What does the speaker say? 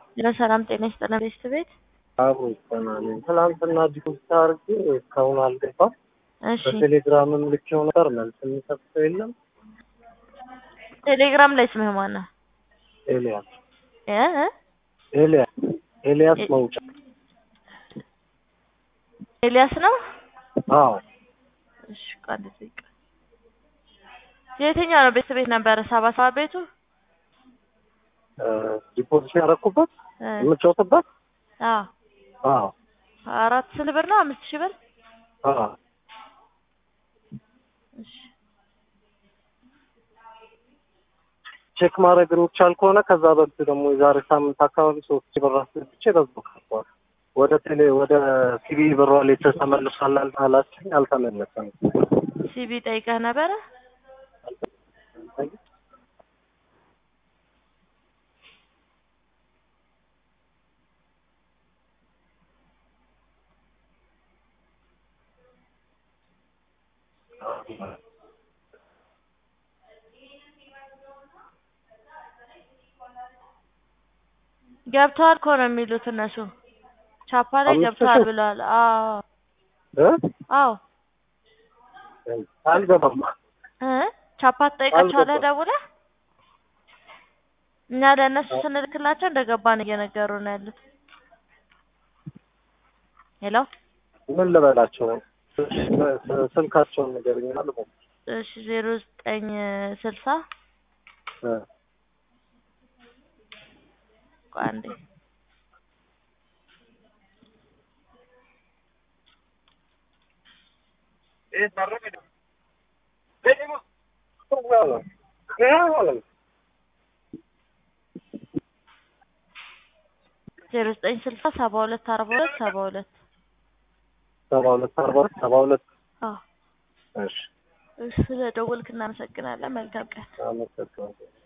ለሰላም ጤና ይስጥልን ቤስት ቤት አቡ ይሰማል። ትናንትና ዲፖዚት አድርጌ እስካሁን አልገባም። እሺ በቴሌግራምም ልኬው ነበር፣ መልስ የሚሰጥ ሰው የለም። ቴሌግራም ላይ ስምህ ማን ነው? ኤልያስ እ እ? ኤልያስ ኤልያስ ኤ- መውጫ። ኤልያስ ነው? አዎ እሺ ቃል ጠይቅ። የትኛው ነው ቤስት ቤት ነበረ? ሰባ ሰባት ቤቱ እ፣ ዲፖዚት ያደረኩበት እ፣ የምጫወትበት። አዎ አዎ አራት ስንት ብር ነው? አምስት ሺህ ብር አዎ እሺ ቼክ ማድረግ የሚቻል ከሆነ ከዛ በፊት ደግሞ የዛሬ ሳምንት አካባቢ ሶስት ሺህ ብር አስገብቼ በዛው ቀርቷል። ወደ ቴሌ ወደ ሲቢ ብር ዋሌት ተመልሷል አላችኝ፣ አልተመለሰም። ሲቢ ጠይቀህ ነበረ? ገብተዋል እኮ ነው የሚሉት እነሱ ቻፓ ላይ አምስት ገብተዋል ሺህ? ብለዋል። አዎ እ? አዎ አልገባም። እ ቻፓ ትጠይቃቸዋለህ አልገባም። ደውለህ? እኛ ለእነሱ ስንልክላቸው እንደገባን እየነገሩ ነው ያሉት። ሄሎ ምን ልበላቸው? ስልካቸውን ንገረኝ። አልበም እሺ ዜሮ ዘጠኝ ስልሳ እ ቆይ አንዴ ዜሮ ዘጠኝ ስልሳ ሰባ ሁለት አርባ ሁለት ሰባ ሁለት ሰባ ሁለት አርባ ሁለት ሰባ ሁለት አዎ እሺ እሺ ስለደወልክ እናመሰግናለን። መልካም ቀን። አመሰግናለሁ።